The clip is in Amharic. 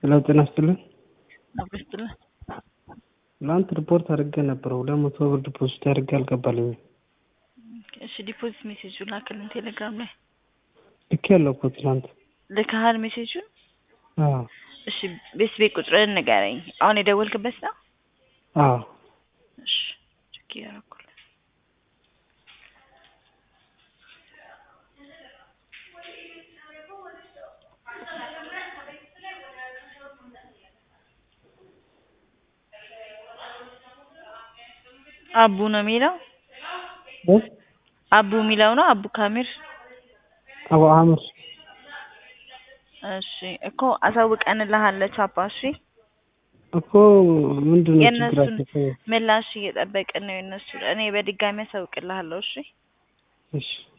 ሄሎ ጤና ይስጥልን። አብረስትልን ትናንት ሪፖርት አድርጌ ነበረ ሁለት መቶ ብር ዲፖዚት አድርጌ አልገባልኝም። እሺ ዲፖዚት ሜሴጁን ላክልን ቴሌግራም ላይ ልክ ያለው እኮ ትናንት። ልከሃል ሜሴጁን? አዎ እሺ ቤት ቤት ቁጥርን ንገረኝ። አሁን የደወልክበት ነው? አዎ እሺ ቼክ እያደረኩልህ አቡ ነው የሚለው እ? አቡ የሚለው ነው አቡ ካሚር አቡ አምር እሺ እኮ አሳውቀንልሃል ቻፓ እሺ እኮ ምንድን ነው የእነሱን ችግራቸው? ምላሽ እየጠበቅን ነው የእነሱ እኔ በድጋሚ አሳውቅልሃለሁ እሺ እሺ